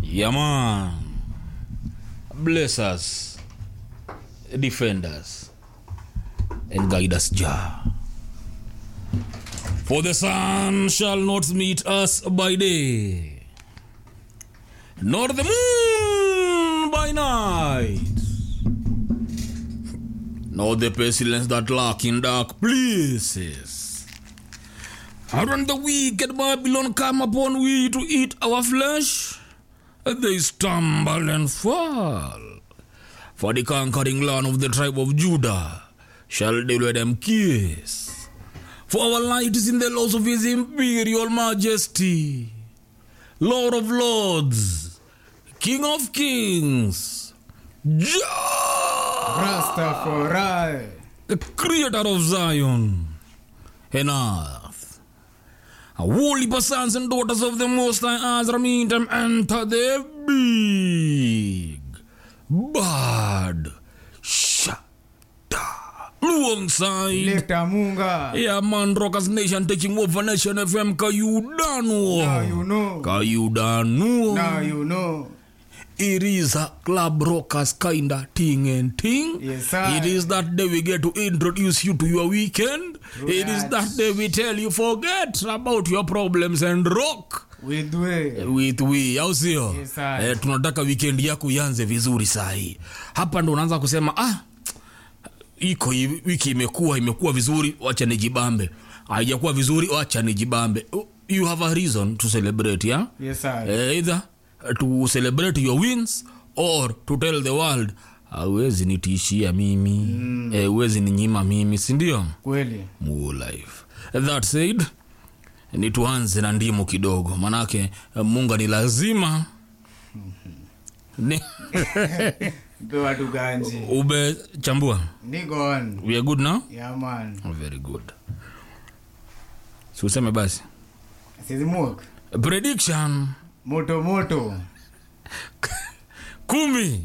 Yeah, man. Bless us, defend us, and guide us, Jah. For the sun shall not meet us by day, nor the moon by night, nor the pestilence that lurk in dark places. And when the wicked Babylon come upon we to eat our flesh, they stumble and fall. For the conquering land of the tribe of Judah shall deliver them kiss. For our light is in the laws of his imperial majesty, Lord of lords, King of kings, Jah, Rastafari. the creator of Zion and earth. Holy sons and daughters of the Most High Azra meet them enter the big bad shada alongside Leta Munga. yeah man rockers nation taking over nation fm Now you kayudano know. kayudano Now you know. it is a club rockers kinda thing and thing. Yes, sir. It is that day we get to introduce you to your weekend. True it is that. that day we tell you forget about your problems and rock With way. with we au sio Yes, sir. eh, tunataka weekend yako ianze vizuri sahi hapa ndo unaanza kusema ah iko hivi, wiki imekuwa imekuwa vizuri wacha nijibambe haijakuwa vizuri wacha nijibambe you have a reason to celebrate yeah? Yes, sir. Eh, either to celebrate your wins or to tell the world awezi nitishia mimi mm. eh, uwezi ninyima mimi sindio Kweli. More life that said ni tuanze na ndimu kidogo manake eh, munga ni lazima ni, Mpe watu ganji. umechambua Niko on. we are good now Yeah, man. oh, very good si useme basi Sizimuok. prediction Moto moto. kumi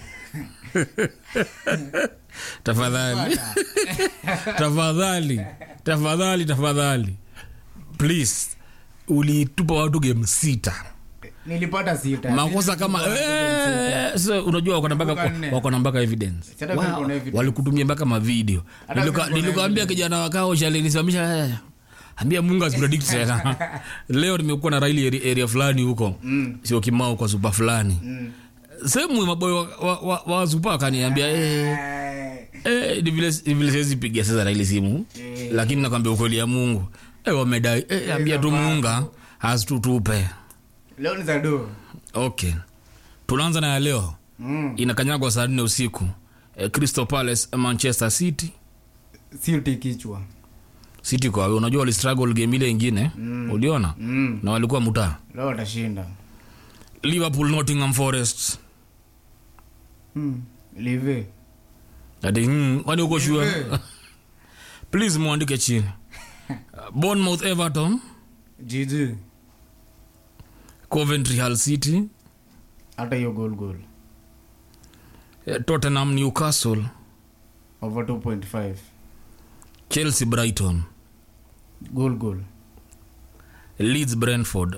tafadhali tafadhali tafadhali tafadhali please ulitupa watu game sita Nilipata sita. makosa kama eh, so, unajua wako na mpaka Kumbuka nne. wako na mpaka evidence Sasa Wow, kuna evidence. walikutumia mpaka mavideo Hata Nilika- kuna nilikuambia kijana wakao shalinisimamisha eh, ambia mungu asipredict tena leo nimekuwa na raili area, area fulani huko Mm. sio kimao kwa supa fulani Mm. sehemu maboyo wa, wa, wa, wa supa akaniambia eh, Eh, eh, ni vile ni vile siwezi pigia sasa raili simu Eh. lakini nakwambia ukweli ya mungu eh, wamedai eh, ambia tu muunga asitutupe Leo ni za do. okay tunaanza na ya leo Mm. inakanyagwa saa nne usiku eh, crystal palace manchester city Silti kichwa. city kwa unajua walistruggle game ile ingine mm. uliona Mm. na walikuwa mutaa Leo watashinda. liverpool nottingham forest Mm. Live. ati mm, kwani uko shua Live. please mwandike chini bournemouth everton GG. coventry hull city Hata hiyo goal goal. eh, tottenham newcastle Over 2.5. chelsea brighton Goal goal. leeds brentford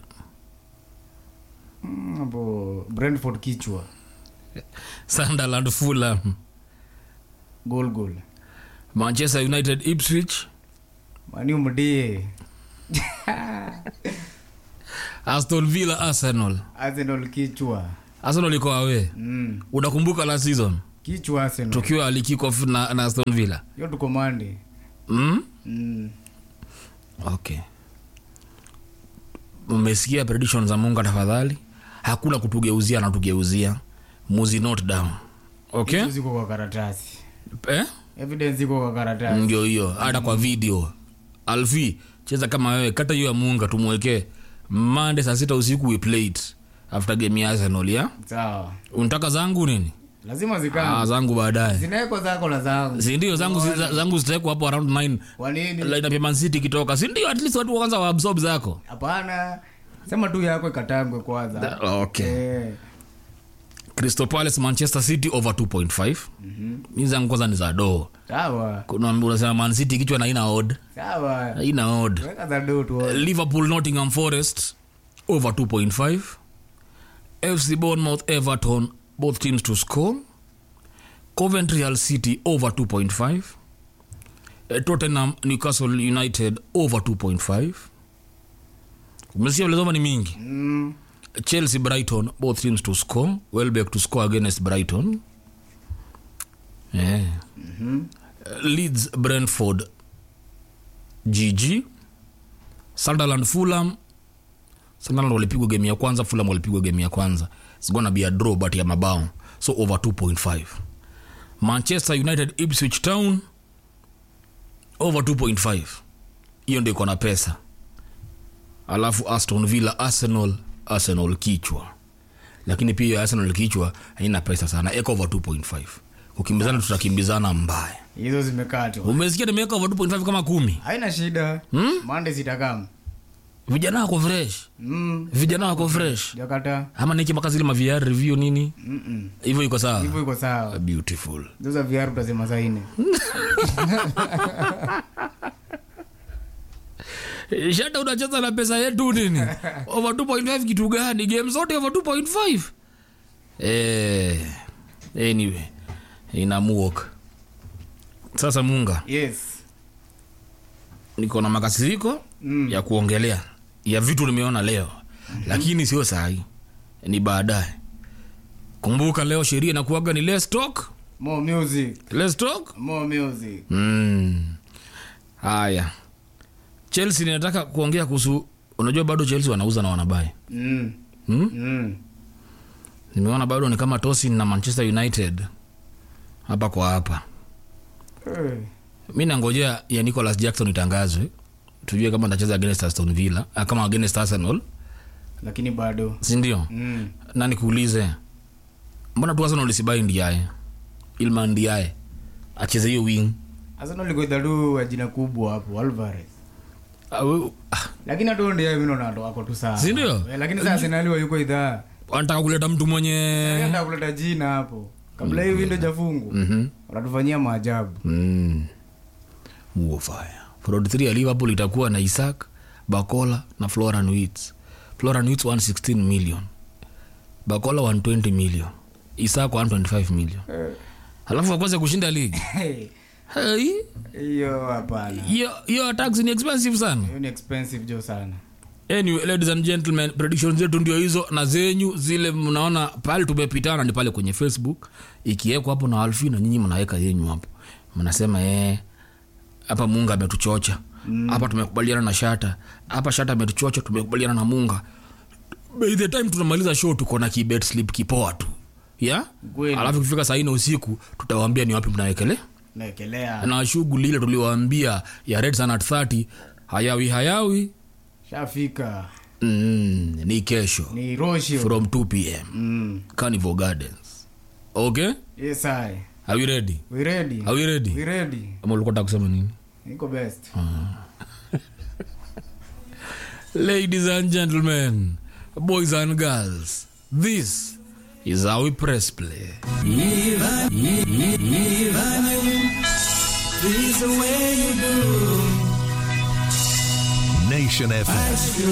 Mm, hapo Brentford kichwa. sunderland fulham Goal goal. manchester united ipswich Mani umdie. aston villa arsenal Arsenal kichwa. arsenal iko awe Mm. unakumbuka last season Kichwa Arsenal. tukiwa alikikof na, na aston villa Yo tuko Monday. mm? Mm. okay mmesikia prediction za munga tafadhali hakuna kutugeuzia anatugeuzia muzi not down okay Hizo Ziko kwa karatasi. eh? Evidence iko kwa karatasi. ndio hiyo hata kwa video alfi cheza kama wewe kata hiyo ya munga tumwekee mande saa sita usiku we play it after game ya arsenal ya Sawa. unataka zangu nini Lazima ah, zikane. zangu baadaye Zinawekwa zako na zangu. sindio zangu zi- zangu zitaekwa hapo around 9 Kwa nini? lineup ya Man City ikitoka sindio at least watu kwanza waabsorb zako Hapana. Sema tu yako ikatangwe kwanza. okay Eh. crystal palace manchester city over 2.5 mm-hmm. mi zangu kwanza ni za doo Sawa. kuna unasema man city kichwa na ina odd Sawa. ina odd Weka za do tu. liverpool nottingham forest over 2.5 fc bournemouth everton both teams to score coventry hull city over 2.5 Eh, tottenham newcastle united over 2.5 umesikia vilezoma ni mingi Mm. chelsea brighton both teams to score welbeck to score against brighton yeah. leeds brentford gg sunderland fulham sunderland walipigwa game ya kwanza fulham walipigwa game ya kwanza It's gonna be a draw but ya mabao so over 2.5 manchester united ipswich town over 2.5 hiyo ndio iko na pesa alafu aston villa arsenal arsenal kichwa lakini pia arsenal kichwa haina pesa sana eka over 2.5 kukimbizana tutakimbizana mbaya hizo zimekatwa umesikia nimeweka over 2.5 kama kumi haina shida mande zitakam vijana wako fresh mm. vijana wako fresh jakata ama nikimaka zile maviar review nini Mm-mm. hivyo iko sawa hivyo iko sawa beautiful zoza viaru utasema saine shata unacheza na pesa yetu nini over 2.5 kitu gani game zote over 2.5 eh, anyway inamuok sasa munga yes niko na makasiriko Mm. ya kuongelea ya vitu nimeona leo lakini sio sahi ni baadaye kumbuka leo sheria inakuaga ni let's talk more music let's talk more music Mm. haya chelsea ninataka kuongea kuhusu unajua bado chelsea wanauza na wanabai mm. hmm? Mm. nimeona bado ni kama tosin na manchester united hapa kwa hapa Eh. mi nangojea ya nicholas jackson itangazwe tujue kama ntacheza against aston villa ah, kama against arsenal lakini bado sindio mm. na nikuulize mbona tu arsenal isibai ndiaye ilma ndiaye acheze hiyo wing Arsenal iko idadu wa jina kubwa hapo alvarez Ah, we- ah, lakini hatu ndio mimi naona ndo wako tu sawa Si ndio? Eh, lakini sasa Arsenal wa yuko idhaa wanataka kuleta mtu mwenye anaenda kuleta jina hapo kabla hii window jafungu Mhm. wanatufanyia maajabu Mm. Muofaya. Fraud 3 ya Liverpool itakuwa na Isaac, Bakola na Florian Wirtz. Florian Wirtz 116 million. Bakola 120 million. Isaac 125 million. Halafu wakose kushinda ligi. Hey, Hey, hiyo hapana hiyo hiyo tax ni expensive sana. hiyo ni expensive jo sana Anyway, ladies and gentlemen, predictions zetu ndio hizo na zenyu zile mnaona pale tumepitana ni pale kwenye Facebook ikiwekwa hapo na Alfi na nyinyi mnaweka yenyu hapo. Mnasema eh hapa Munga ametuchocha. Hapa tumekubaliana na Shata. Hapa Shata ametuchocha tumekubaliana na Munga. By the time tunamaliza show tuko na kibet slip kipoa tu. Yeah? Kweli. Alafu kifika saa nne usiku tutawaambia ni wapi mnawekelea naekelea na shughuli ile tuliwaambia ya Red Sun at 30 hayawi hayawi shafika mm, ni kesho ni roshio from 2 pm mm. carnival gardens okay yes i are we ready we ready are we ready we ready ama ulikuwa taka kusema nini niko best ladies and gentlemen boys and girls this is how we press play Nation FM.